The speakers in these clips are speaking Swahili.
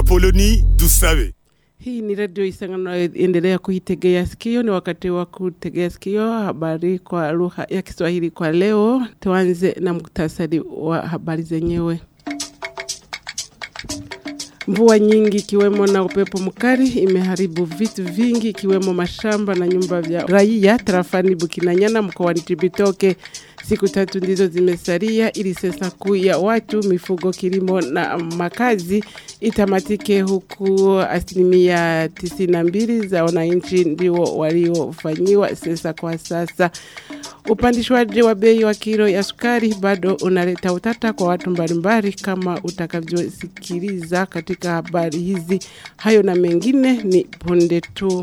Apoloni Dusabe. Hii ni redio Isangano endelea kuitegea sikio. Ni wakati wa kutegea sikio habari kwa lugha ya Kiswahili kwa leo. Tuanze na muktasari wa habari zenyewe. Mvua nyingi ikiwemo na upepo mkali imeharibu vitu vingi ikiwemo mashamba na nyumba vya raia tarafani Bukinanyana mkoani Cibitoke. Siku tatu ndizo zimesalia ili sensa kuu ya watu, mifugo, kilimo na makazi itamatike, huku asilimia tisini na mbili za wananchi ndio waliofanyiwa sensa kwa sasa. Upandishwaji wa bei wa kilo ya sukari bado unaleta utata kwa watu mbalimbali, kama utakavyosikiliza katika habari hizi. Hayo na mengine ni punde tu.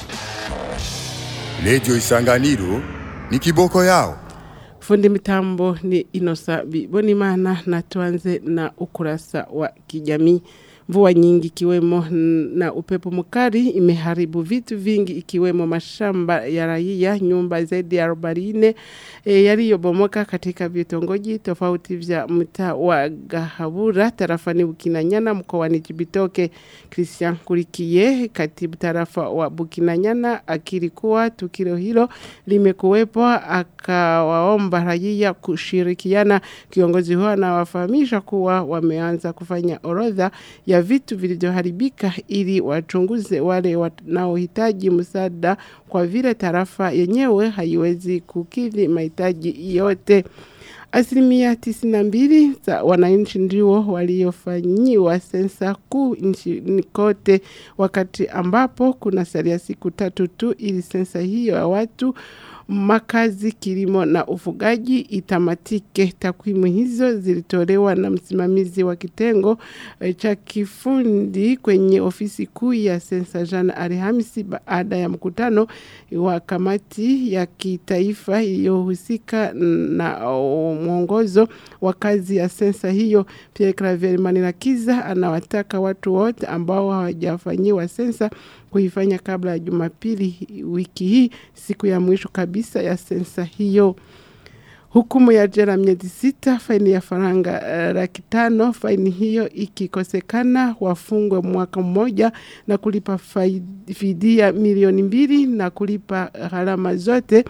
Redio Isanganiro ni kiboko yao. Fundi mitambo ni Inosa Bonimana na tuanze na ukurasa wa kijamii. Mvua nyingi ikiwemo na upepo mkali imeharibu vitu vingi ikiwemo mashamba ya raia, nyumba zaidi ya 40 e, yaliyobomoka katika vitongoji tofauti vya mtaa wa Gahabura tarafani Bukinanyana mkoani Cibitoke. Christian Kurikie, katibu tarafa wa Bukinanyana, akiri kuwa tukio hilo limekuwepo, akawaomba raia kushirikiana. Kiongozi huyo anawafahamisha kuwa wameanza kufanya orodha ya vitu vilivyoharibika ili wachunguze wale wanaohitaji msaada kwa vile tarafa yenyewe haiwezi kukidhi mahitaji yote. Asilimia tisini na mbili za wananchi ndio waliofanyiwa sensa kuu nchini kote, wakati ambapo kuna salia siku tatu tu ili sensa hiyo ya watu makazi, kilimo na ufugaji itamatike. Takwimu hizo zilitolewa na msimamizi wa kitengo e, cha kifundi kwenye ofisi kuu ya sensa jana Alhamisi, baada ya mkutano wa kamati ya kitaifa iliyohusika na mwongozo wa kazi ya sensa hiyo. Pierre Claver Manirakiza anawataka watu wote ambao hawajafanyiwa sensa kuifanya kabla ya Jumapili wiki hii, siku ya mwisho kabisa ya sensa hiyo. Hukumu ya jela miezi sita, faini ya faranga uh, laki tano. Faini hiyo ikikosekana, wafungwe mwaka mmoja na kulipa fidia milioni mbili na kulipa gharama zote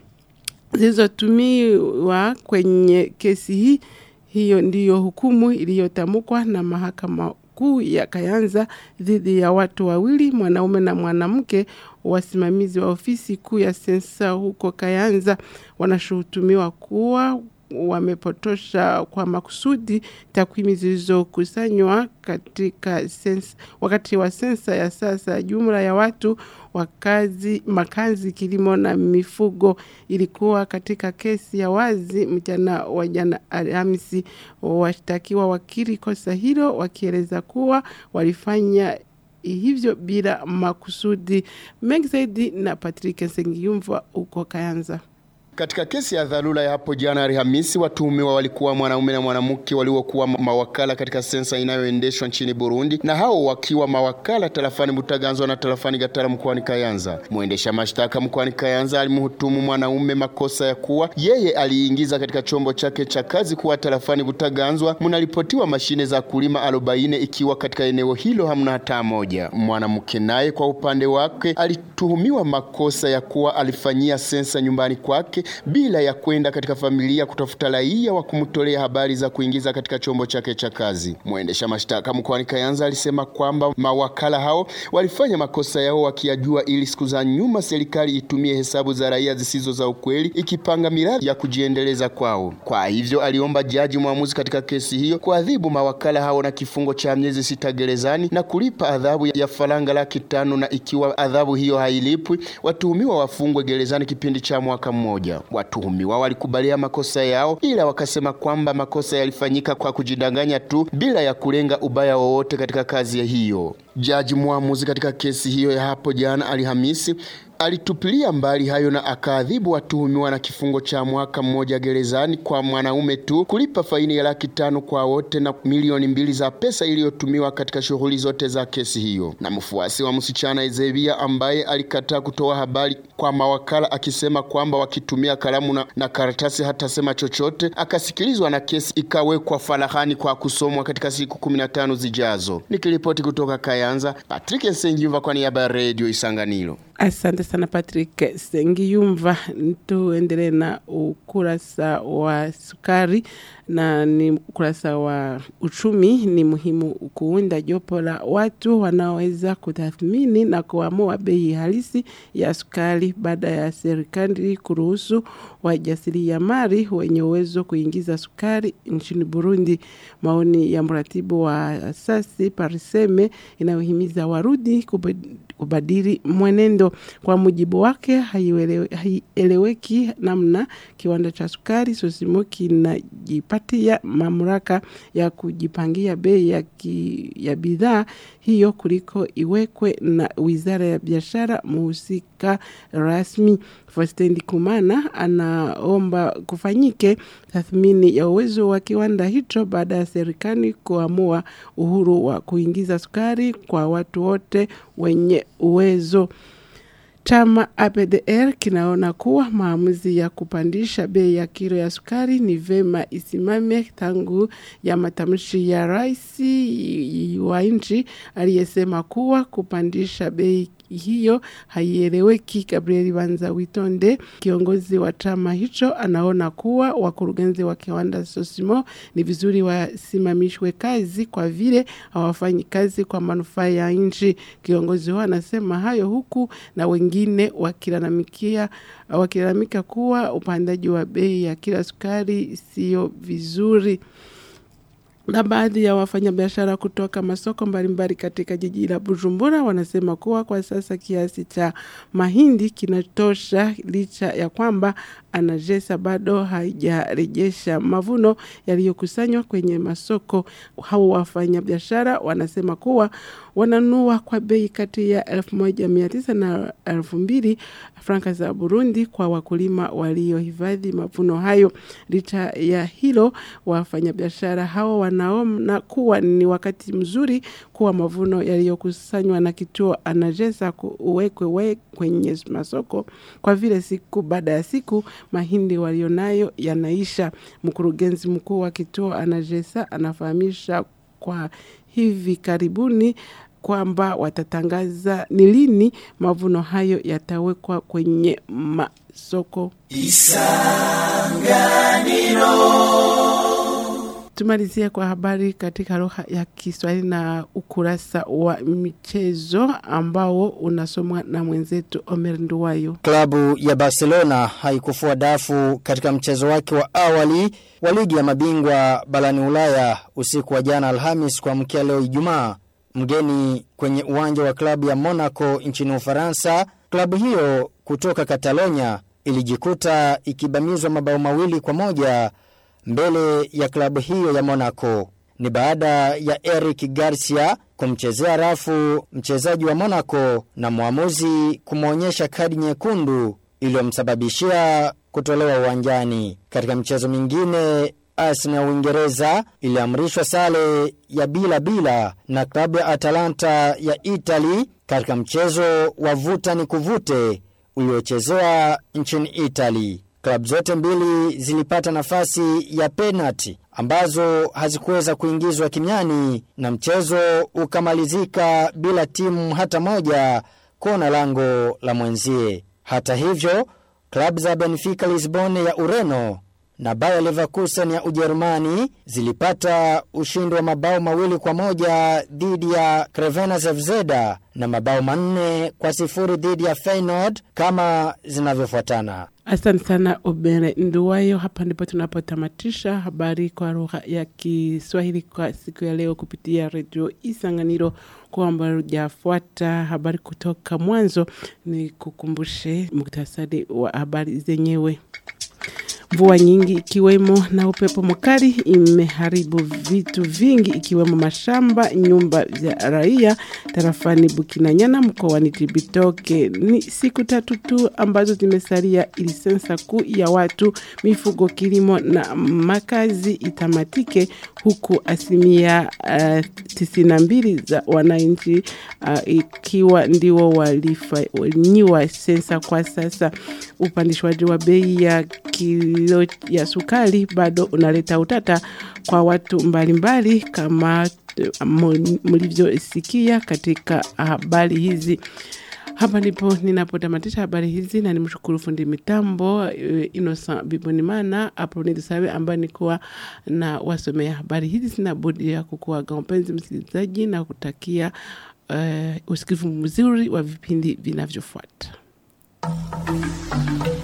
zilizotumiwa kwenye kesi hii. Hiyo ndiyo hukumu iliyotamkwa na mahakama kuu ya Kayanza dhidi ya watu wawili, mwanaume na mwanamke, wasimamizi wa ofisi kuu ya sensa huko Kayanza. Wanashutumiwa kuwa wamepotosha kwa makusudi takwimu zilizokusanywa katika sensa, wakati wa sensa ya sasa. Jumla ya watu wakazi, makazi, kilimo na mifugo ilikuwa katika kesi ya wazi mchana wa jana Alhamisi. Washtakiwa wakiri kosa hilo wakieleza kuwa walifanya hivyo bila makusudi. Mengi zaidi na Patrick Nsengiyumva uko Kayanza. Katika kesi ya dharura ya hapo jana Alhamisi, watuhumiwa walikuwa mwanaume na mwanamke waliokuwa mawakala katika sensa inayoendeshwa nchini Burundi, na hao wakiwa mawakala tarafani Butaganzwa na tarafani Gatara mkoani Kayanza. Mwendesha mashtaka mkoani Kayanza alimhutumu mwanaume makosa ya kuwa yeye aliingiza katika chombo chake cha kazi kuwa tarafani Butaganzwa mnaripotiwa mashine za kulima arobaini ikiwa katika eneo hilo hamna hata moja. Mwanamke naye kwa upande wake alituhumiwa makosa ya kuwa alifanyia sensa nyumbani kwake bila ya kwenda katika familia kutafuta raia wa kumtolea habari za kuingiza katika chombo chake cha kazi. Mwendesha mashtaka mkoani Kayanza alisema kwamba mawakala hao walifanya makosa yao wakiyajua, ili siku za nyuma serikali itumie hesabu za raia zisizo za ukweli ikipanga miradi ya kujiendeleza kwao. Kwa hivyo aliomba jaji mwamuzi katika kesi hiyo kuadhibu mawakala hao na kifungo cha miezi sita gerezani na kulipa adhabu ya faranga laki tano na ikiwa adhabu hiyo hailipwi watuhumiwa wafungwe gerezani kipindi cha mwaka mmoja. Watuhumiwa walikubalia makosa yao, ila wakasema kwamba makosa yalifanyika kwa kujidanganya tu bila ya kulenga ubaya wowote katika kazi hiyo. Jaji mwamuzi katika kesi hiyo ya hapo jana Alhamisi alitupilia mbali hayo na akaadhibu watuhumiwa na kifungo cha mwaka mmoja gerezani kwa mwanaume tu, kulipa faini ya laki tano kwa wote na milioni mbili za pesa iliyotumiwa katika shughuli zote za kesi hiyo. Na mfuasi wa msichana Ezebia ambaye alikataa kutoa habari kwa mawakala akisema kwamba wakitumia kalamu na, na karatasi hatasema chochote, akasikilizwa na kesi ikawekwa farahani kwa kusomwa katika siku 15 zijazo. Nikiripoti kutoka Kayanza, Patrick Nsengiva kwa niaba ya Radio Isanganiro. Asante sana Patrick Sengiyumva. Tuendelee na ukurasa wa sukari na ni ukurasa wa uchumi. Ni muhimu kuunda jopo la watu wanaoweza kutathmini na kuamua bei halisi ya sukari baada ya serikali kuruhusu wajasiriamali wenye uwezo kuingiza sukari nchini Burundi. Maoni ya mratibu wa asasi Pariseme inayohimiza warudi kubadili mwenendo. Kwa mujibu wake, haieleweki namna kiwanda cha sukari Sosimo kinajipatia mamlaka ya kujipangia bei ya, ki, ya bidhaa hiyo kuliko iwekwe na wizara ya biashara muhusika rasmi. Fostendi Kumana anaomba kufanyike tathmini ya uwezo wa kiwanda hicho baada ya serikali kuamua uhuru wa kuingiza sukari kwa watu wote wenye uwezo. Chama APDR kinaona kuwa maamuzi ya kupandisha bei ya kilo ya sukari ni vema isimame tangu ya matamshi ya rais wa nchi aliyesema kuwa kupandisha bei hiyo haieleweki. Gabriel Banza Witonde, kiongozi wa chama hicho, anaona kuwa wakurugenzi wa kiwanda Sosimo ni vizuri wasimamishwe kazi kwa vile hawafanyi kazi kwa manufaa ya nchi. Kiongozi huo anasema hayo huku na wengine wakilalamikia wakilalamika kuwa upandaji wa bei ya kila sukari sio vizuri na baadhi ya wafanyabiashara kutoka masoko mbalimbali katika jiji la Bujumbura wanasema kuwa kwa sasa kiasi cha mahindi kinatosha licha ya kwamba anajesa bado haijarejesha mavuno yaliyokusanywa kwenye masoko. Hao wafanyabiashara wanasema kuwa wananua kwa bei kati ya 1900 na 2000 franka za Burundi kwa wakulima waliohifadhi mavuno hayo. Licha ya hilo, wafanyabiashara hao wanaona kuwa ni wakati mzuri kuwa mavuno yaliyokusanywa na kituo anajeza uwekwe we kwenye masoko kwa vile siku baada ya siku mahindi walionayo yanaisha. Mkurugenzi mkuu wa kituo anajesa anafahamisha kwa hivi karibuni kwamba watatangaza ni lini mavuno hayo yatawekwa kwenye masoko. Isanganiro. Tumalizia kwa habari katika lugha ya Kiswahili na ukurasa wa michezo ambao unasomwa na mwenzetu Omer Nduwayo. Klabu ya Barcelona haikufua dafu katika mchezo wake wa awali wa ligi ya mabingwa barani Ulaya usiku wa jana Alhamis kuamkia leo Ijumaa. Mgeni kwenye uwanja wa klabu ya Monaco nchini Ufaransa, klabu hiyo kutoka Catalonia ilijikuta ikibamizwa mabao mawili kwa moja mbele ya klabu hiyo ya Monaco. Ni baada ya Eric Garcia kumchezea rafu mchezaji wa Monaco na mwamuzi kumwonyesha kadi nyekundu iliyomsababishia kutolewa uwanjani. Katika mchezo mingine Arsenal ya Uingereza iliamrishwa sale ya bila bila na klabu ya Atalanta ya Italy katika mchezo wa vuta ni kuvute uliochezewa nchini Italy. Klabu zote mbili zilipata nafasi ya penalti ambazo hazikuweza kuingizwa kimiani na mchezo ukamalizika bila timu hata moja kuona lango la mwenzie. Hata hivyo, klabu za Benfica Lisbon ya Ureno na Bayer Leverkusen ya Ujerumani zilipata ushindi wa mabao mawili kwa moja dhidi ya Crevena Zvezda na mabao manne kwa sifuri dhidi ya Feyenoord kama zinavyofuatana. Asante sana Obere Nduwayo. Hapa ndipo tunapotamatisha habari kwa lugha ya Kiswahili kwa siku ya leo kupitia redio Isanganiro. Kwamba hujafuata habari kutoka mwanzo, ni kukumbushe muktasari wa habari zenyewe. Mvua nyingi ikiwemo na upepo mkali imeharibu vitu vingi ikiwemo mashamba, nyumba za raia tarafani Bukinanyana mkoani Cibitoke. Ni siku tatu tu ambazo zimesalia ili sensa kuu ya watu, mifugo, kilimo na makazi itamatike huku asilimia uh, tisini na mbili za wananchi uh, ikiwa ndio walifanyiwa sensa kwa sasa. Upandishwaji wa bei ya kilo ya sukari bado unaleta utata kwa watu mbalimbali mbali, kama mlivyosikia katika habari hizi. Hapa ndipo ninapotamatisha habari hizi na nimshukuru fundi mitambo Innocent Bibonimana hapo nilisawe ambaye nikuwa na wasomea habari hizi. Sina budi ya kukuaga mpenzi msikilizaji na kutakia uh, usikivu mzuri wa vipindi vinavyofuata.